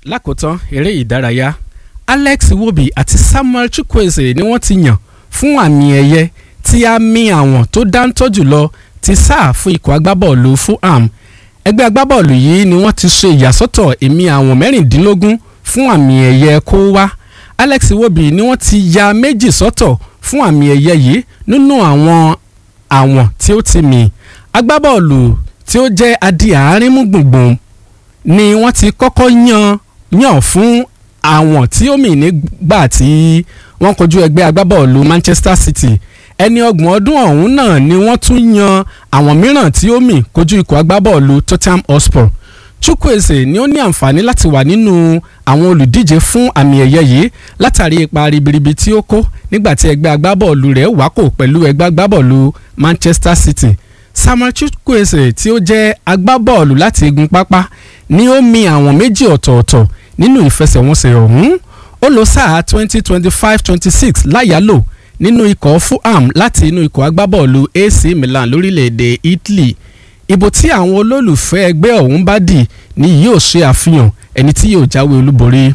lákòótán eré ìdárayá Alex Iwobi àti Samuel Chukwueze ni wọ́n ti yàn fún àmì ẹ̀yẹ tí a mi àwọn tó dáńtọ́ jùlọ ti sáà fún ikọ̀ agbábọ́ọ̀lù Fulham ẹgbẹ́ agbábọ́ọ̀lù yìí ni wọ́n ti ṣe ìyàsọ́tọ̀ èmi àwọn mẹ́rìndínlógún fún àmì ẹ̀yẹ kó wá Alex Iwobi ni wọ́n ti ya méjì sọ́tọ̀ fún àmì ẹ̀yẹ yìí nínú àwọn àwọn tí ó ti mì agbábọ́ọ̀lù tí ó jẹ́ adi àárín mú gbùngbùn ni wọ́n ti kọ́kọ́ yan yàn fún àwọn tí ó mì nígbà tí wọ́n kojú ẹgbẹ́ agbábọ́ọ̀lù Manchester City ẹni ọgbọ̀n ọdún ọ̀hún náà ni wọ́n tún yan àwọn mìíràn tí ó mì kojú ikọ̀ agbábọ́ọ̀lù Tottenham Hotspur Chukwueze ni ó ní àǹfààní láti wà nínú àwọn olùdíje fún àmì ẹ̀yẹ yìí látàrí ipa ribiribi tí ó kó nígbà tí ẹgbẹ́ agbábọ́ọ̀lù rẹ̀ wákò pẹ̀lú ẹgbẹ́ agbábọ́ọ̀lù Manchester City Samuel Chukwueze tí ó jẹ́ agbábọ́ọ̀lù láti igun pápá ni ó mì àwọn méjì ọ̀tọ̀ọ̀tọ̀ nínú ìfẹsẹ̀wọnsẹ̀ ọ̀hún ó lò sáà twenty twenty five twenty six láyàlò nínú ikọ̀ Fulham láti inú ikọ̀ agbábọ́ọ̀lù AC Milan lórílẹ̀‐èdè Italy ìbò tí àwọn olólùfẹ́ ẹgbẹ́ ọ̀hún bá dì ni yóò ṣe àfihàn ẹni tí yóò jáwé olúborí.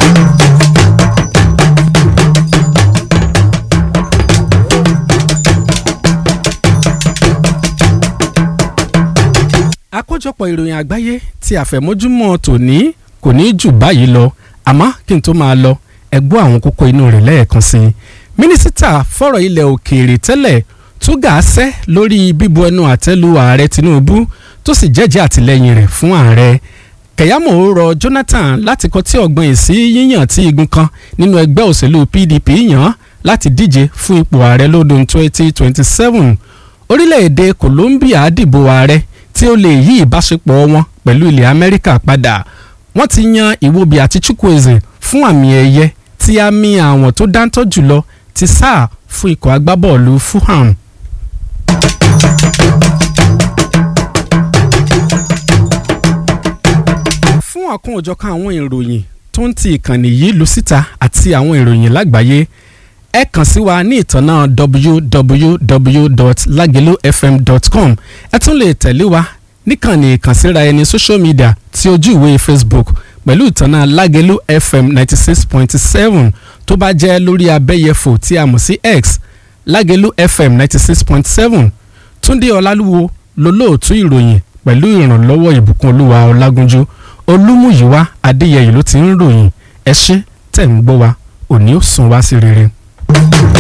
àkójọpọ̀ ìròyìn àgbáyé tí àfẹ̀mọ́júmọ́ tòní kò ní jù báyìí lọ àmọ́ kí n tó máa lọ ẹ gbọ́ àwọn kókó inú rẹ̀ lẹ́ẹ̀kan sí i mínísítà fọ̀rọ̀ ilẹ̀ òkèèrè tẹ́lẹ̀ túgà sẹ́ lórí bíbu ẹnu àtẹ́lu ààrẹ Tinubu tó sì jẹ́jẹ́ àtìlẹ́yìn rẹ̀ fún ààrẹ Kẹ̀yàmó rọ Jonathan láti kọtí ọ̀gbọ́n èsì yíyàn tí igun kan nínú ẹgbẹ́ òṣèlú PDP yàn láti díje fún ipò ààrẹ lọ́dún 2027 orílẹ̀-èdè Colombia dìbò ààrẹ tí ó lè yí ìbáṣepọ̀ wọn pẹ̀lú ilẹ̀ Amẹ́ríkà padà wọ́n ti yan Iwobi àti Chukwueze fún àmì ẹ̀yẹ tí a mi àwọn tó dáńtọ́ jùlọ ti sáà fún ikọ̀ agbábọ́ọ̀lù Fulham. fún ọ̀kan òjọ̀kan àwọn ìròyìn tó ń ti ìkànnì yìí lu síta àti àwọn ìròyìn lágbàáyé ẹ kàn sí wa ní ìtànà www.lagelofm.com ẹ tún lè tẹ̀lé wa níkànnì ìkànsíra ẹni social media tí ojú ìwé Facebook pẹ̀lú ìtànà Lagelu FM ninety six point seven tó bá jẹ́ lórí abẹ́yẹfò tí a mọ̀ sí X Lagelu FM ninety six point seven Túndé Ọlálúwo lolóòtú ìròyìn pẹ̀lú ìrànlọ́wọ́ ìbùkún olúwa ọlágúnjú olúmúyíwá adéyẹyè ló ti ń ròyìn ẹ ṣé tẹ̀ ń gbọ́ wa òní ó sùn wá sí rere.